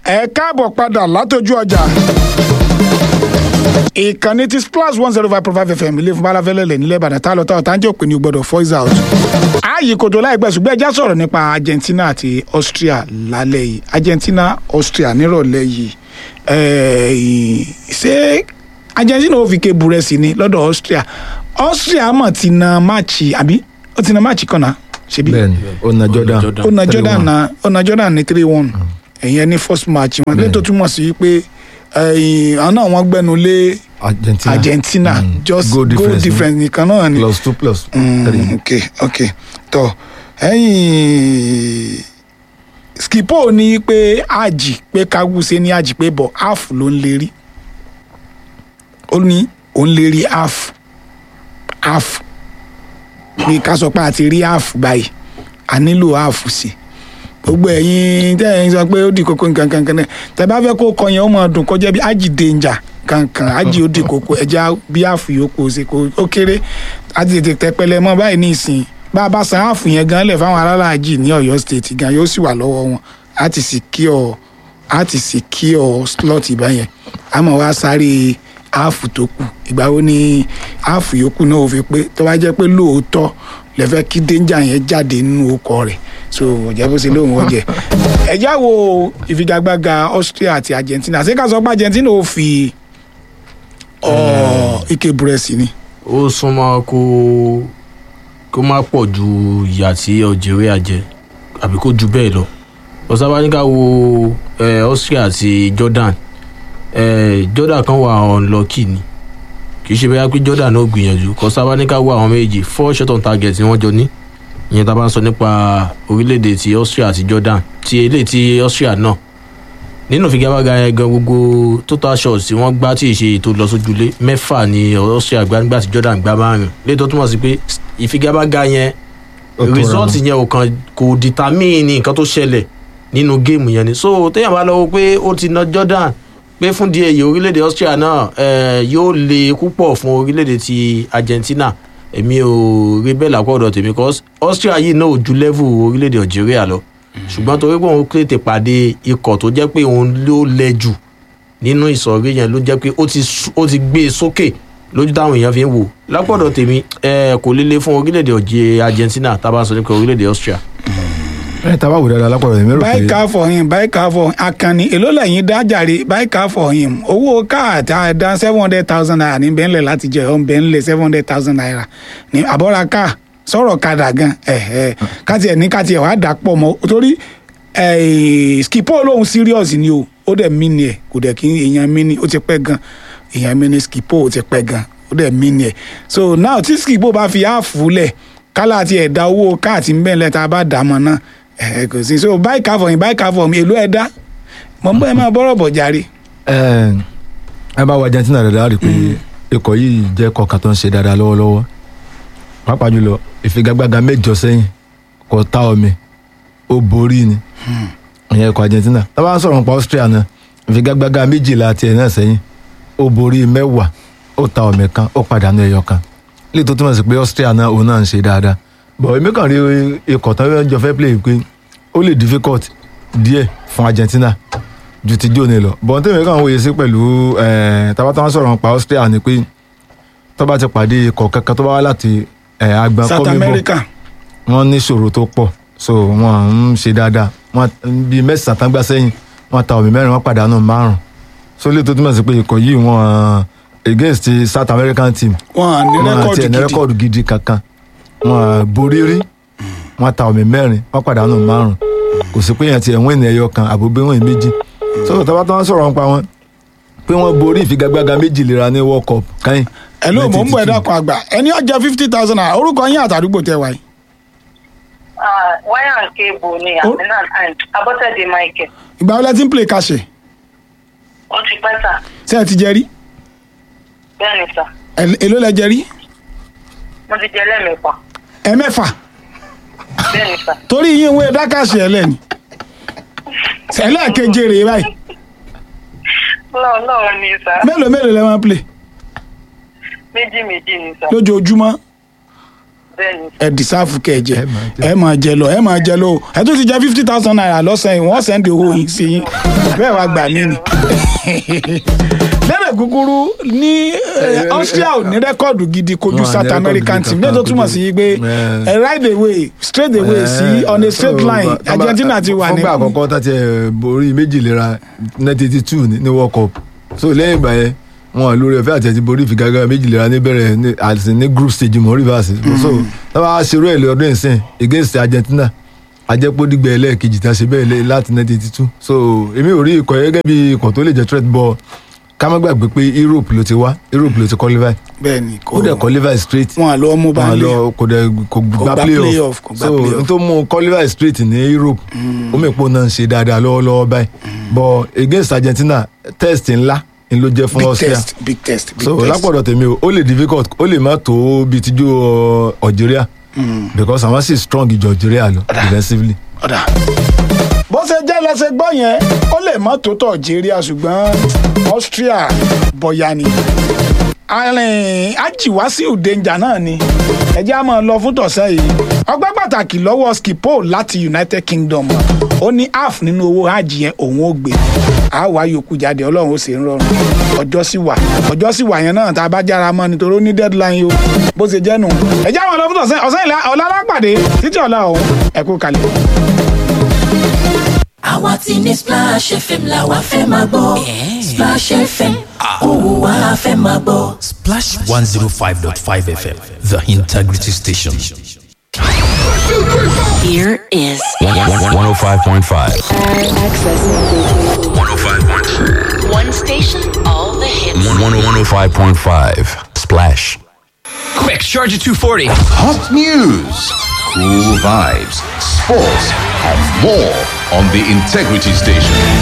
ẹ káàbọ̀ padà látọjú ọjà ìkànnì ti splash one zero five point five fm ilé fún balafẹ́lẹ́lẹ̀ nílẹ̀ ìbàdàn tá a lọ tá ọ̀tá ń jẹ́ òpin ní gbọ́dọ̀ voice out. ààyè kòtò láìpẹ́ ṣùgbọ́n ẹja sọ̀rọ̀ nípa argentina àti austria lálẹ́ yìí argentina austria nírọ̀lẹ́ yìí ẹ̀ẹ́ ṣé argentina ò fi ké burẹ́sì ni lọ́dọ̀ austria austria mọ̀ ti na máàcì àbí ó ti na máàcì kan náà ṣebí bẹ́ẹ̀ni ó na jordan ó na jordan na ó na jordan ní three one ẹ̀yẹn ní first match wọn lẹ́yìn tó túmọ̀ sí pé ẹ̀yìn àwọn náà wọ́n gbẹ́nu lé argentina argentina Mm. just Goal goal difference difference ni. nìkan náà ni. plus two plus Mm, three ok ok tọ ẹ̀yìn skipo ní pé àjì pé kaguse ní àjì pé bọ̀ half ló ń lérí ó ní òun lérí half half bí ká sọ pé a ti rí half báyìí a nílò half sí gbogbo ẹ̀yin tẹ́ ẹ̀yin sọ pé ó di kókó nǹkan kankan náà tẹ́ bá fẹ́ kó kọ yẹn ó máa dùn kó jẹ́ bí ájì danger kankan ájì ó di kókó ẹja bí half yòókù ṣe kó ó kéré ájì tètè tẹpẹlẹ mọ́ báyìí ní ìsìn bá a bá san half yẹn gan lẹ̀ fáwọn alálàájì ní Ọ̀yọ́ state gan yóò sì wà lọ́wọ́ wọn á ti secure á ti secure slot ìbáyẹn á mọ̀ wá sáré half tó kù ìgbà wo ni half yòókù náà ò fi pé tó bá jẹ́ pé lóòótọ́ lè fẹ́ kí danger yẹn jáde nínú ọkọ rẹ̀ so ọ̀jẹ̀ bó ṣe lóun ọ̀jẹ̀ ẹ̀já wo ìfigagbága Austria àti Argentina ṣé ká sọ pé Argentina ò fi ọ̀ ike búrẹ́sì ni ó súnmọ́ kó kó má pọ̀ ju ìyà tí algeria jẹ àbí kó ju bẹ́ẹ̀ lọ ọ̀sábáníkà wo eh, austria àti jordan eh, jordan kan wà unlucky ni kì í ṣe bẹ́ẹ̀ pé jordan náà gbìyànjú ọ̀sábáníkà wo àwọn méjì four shot on target ni wọ́n jọ ní ìyẹn tá a bá ń sọ nípa orílẹ̀-èdè ti austria àti jordan ti eléyìí ti austria náà nínú ìfigagbága yẹn gan gbogbo total shots tí wọ́n gbá tí ì ṣe ètò lọ sójúlé mẹ́fà ni austria gbá nígbà tí jordan gbá márùn létò túmọ̀ sí pé ìfigagbága yẹn Ó tó ra result wọn. yẹn ò kàn kò determine nǹkan tó ṣẹlẹ̀ nínú géèmù yẹn ni so téèyàn bá lọ́wọ́ pé ó ti na jordan pé fún díẹ̀ yìí orílẹ̀-èdè austria náà eh, yóò le púpọ̀ fún orílẹ̀-èdè ti argentina èmi ò rí bẹ́ẹ̀ lápò ọ̀dọ̀ tèmi cause austria yìí náà ò ju level orílẹ̀-èdè algeria lọ ṣùgbọ́n torí pé òun tètè pàdé ikọ̀ tó jẹ́ pé òun ló lẹ jù nínú ìsọ̀rí yẹn ló jẹ́ pé ó ti sú- ó ti gbé e sókè lójú táwọn èèyàn fi ń wò lápọ̀dọ̀ tèmi ẹ kò lè le fún orílẹ̀-èdè ọ̀jẹ̀ argentina tá a bá ń sọ nípa orílẹ̀-èdè austria. ẹ tá a bá wò dáadáa lápapọ̀ èmi rò buy pé car for him buy car for akanni èló lẹ́yìn dájàre buy car for him owó káà tá a dá seven hundred thousand naira ní bẹ́ńlẹ̀ láti jẹ ọ̀ bẹ́ńlẹ̀ seven hundred thousand naira ní àbọ̀ra káà sọ̀rọ̀ kadà gan ẹ̀ ẹ̀ káti ẹ̀ ní káti ẹ̀ wàá dà pọ̀ mọ́ torí ẹ̀ skipo lóhun serious ni o ó dẹ̀ mí ni ẹ̀ kò dẹ̀ kí èèyàn mí ni ó ti pẹ́ gan èèyàn mí ni skipo ó ti pẹ́ gan ó dẹ̀ mí ni ẹ̀ so now tí skipo bá fi áàfù lẹ̀ kálá àti ẹ̀dá owó káàtì ń bẹ́ńlẹ̀ tá a bá dà mọ́ náà ẹ̀ kò sí so buy car for him buy car for him èló ẹ̀ dá mọ̀ n bọ́ ẹ máa bọ́rọ̀ bọ̀ jàre. ẹ ẹ bá wo argentina dáadáa rí i pé ikọ̀ yìí jẹ́ ikọ̀ kan tó ń ṣe dáadáa lọ́wọ́lọ́wọ́ pàápàá jùlọ ìfigagbága mẹ́jọ sẹ́yìn kò tá omi ó borí ni ìyẹn ikọ̀ argentina tá a bá ń sọ̀rọ̀ nípa austria náà ìfigagbága méjìlá tiẹ̀ náà sẹ́yìn ó borí mẹ́wàá ó ta omi kan ó pàdánù ẹyọ kan lè tó túmọ̀ sí pé austria náà òun náà ń ṣe dáadáa bọ̀ èmi kàn rí ikọ̀ tó ń jọ fẹ́ play pé ó lè difficult díẹ̀ fún argentina ju ti jóni lọ bọ́n tèmi kàn wòye sí pẹ̀lú tabatá wọn sọ̀rọ̀ nípa austria ni pé tó bá ti pàdé ikọ̀ kankan tó bá wá láti eh, agbọn south kọ́míbọ̀ america wọ́n ní ìṣòro tó pọ̀ so wọ́n ń ṣe dáadáa wọ́n bíi mẹ́sàn-án tán gbá sẹ́yìn wọ́n ta omi mẹ́rin wọ́n pàdánù márùn so lè tó túmọ̀ sí pé ikọ̀ yìí wọ́n against the south american team wọn à ní wọ́n rẹ́kọ̀dì ti ẹ̀ ní gidi rẹ́kọ̀dù gidi kankan wọ́n borí rí wọ́n ta omi mẹ́rin wọ́n pàdánù márùn kò sí pé yẹn ti ẹ̀ wọ́n ènìyàn ẹyọ kan àbúgbé wọ́n méjì so tọ́ba tó wọ́n sọ̀rọ̀ nípa wọn pé wọ́n borí ìfigagbága méjì lera ní world cup káyìn ẹ ló mọ̀ ń bọ̀ ẹ dákun àgbà ẹni ọjà fifty thousand naira orúkọ yín àtàdúgbò tẹ wáyé. wire and cable ni Oh. aminat and abọ́tẹ̀dé michael ìgbà wo lẹ ti ń play kàṣẹ ó ti pẹ́ sà ṣé ẹ ti jẹ rí bẹ́ẹ̀ ni sà Ẹ- èló lẹ jẹ rí mo ti jẹ lẹ́ẹ̀mẹ́fà ẹ mẹ́fà bẹ́ẹ̀ ni sà torí yín ìwé dákàṣẹ ẹlẹ́ni ẹlẹ́ẹ̀keje rèé báyìí lọ́wọ́ lọ́wọ́ ni sà mélòó mélòó lẹ máa ń play méjì méjì ni sà lójoojúmọ́ bẹ́ẹ̀ ni ẹ dìsáàfù kẹjẹ Ẹ máa jẹ. ẹ máa jẹ lọ ẹ máa jẹ lọ ẹ tún ti jẹ fifty thousand naira lọ́sàn yìí wọ́n sẹ́ndì owó yìí sí yín bẹ́ẹ̀ wá gbà mí ni. lẹ́rẹ̀ kúkúrú ní eh, Austria ò ní rẹ́kọ̀dù gidi kojú Wọ́n á ní South rẹ́kọ̀dù American gidi team kankan lẹ́yìn tó túmọ̀ kojú. sí pé Eh. ẹ ride away straight away sí on a straight line Argentina ti wà ní. fúngbà àkọ́kọ́ tá ti ẹ̀ borí méjì lera nineteen eighty two ní world cup so lẹ́yìn ìgbà yẹn wọn lórí ọ̀fẹ́ àti ẹ̀tí borí ìfigagbára méjì lera níbẹ̀rẹ̀ ní àti ní group stage mọ́ reverse so táwa ṣerú ẹ̀ lé ọdún ìsìn against Argentina ajẹ́pọ̀ dìgbẹ́ ẹlẹ́ẹ̀kejì tá a ṣe bẹ́ẹ̀ lé láti nineteen eighty two so èmi ò rí ikọ̀ yẹn gẹ́gẹ́ bí ikọ̀ tó lè jẹ́ threat ball ká má gbàgbé pé Europe ló ti wá Europe ló ti qualify bẹ́ẹ̀ni ó dẹ̀ qualify straight wọn àlọ́ mú bá wọn lé lọ kò dẹ kò gba gba playoff playoff, kò gba so playoff. n tó mú qualify straight ní Europe ó mọ̀ pé ó náà ń ṣe dáadáa lọ́wọ́lọ́wọ́ báyìí but against Argentina test ńlá ni ló jẹ́ fún big Austria test big test big so test. lápọ̀dọ̀ tèmi o ó lè difficult ó lè má tó bíi tijú ọ, Algeria because àwọn sì strong ju Algeria lọ defensively. ọ̀dà. bó ṣe jẹ́ lẹ́sẹ̀ gbọ́ yẹn ó lè mọ́ tó tọ̀ Algeria ṣùgbọ́n Austria bọ̀yà ni. arìn ajiwasiu danger náà ni ẹjẹ́ á máa lọ fún tọ̀sẹ̀ yìí ọgbẹ́ pàtàkì lọ́wọ́ skipo láti United Kingdom ó ní half nínú owó hajj yẹn òun ó gbé a wá yòókù jáde ọlọ́run ó sì ń rọrùn ọjọ́ sì wà ọjọ́ sì wà yẹn náà tá a bá jára mọ́ nítorí ó ní deadline o bó ṣe jẹ́ nù ẹjẹ́ á máa lọ fún tọ̀sẹ̀ ọ̀sẹ̀ ìlà ọ̀la lápàdé títí ọ̀la ọ̀hún ẹ̀kú kalẹ̀. àwa ti ní Splash FM la wa fẹ́ máa gbọ́ Splash FM òun wa fẹ́ máa gbọ́. Splash 105.5 FM, the integrity station. Here is 105.5. access. 105.5. One station, all the hits. 105.5. Splash. Quick, Charger 240. Hot news, cool vibes, sports, and more on the Integrity Station.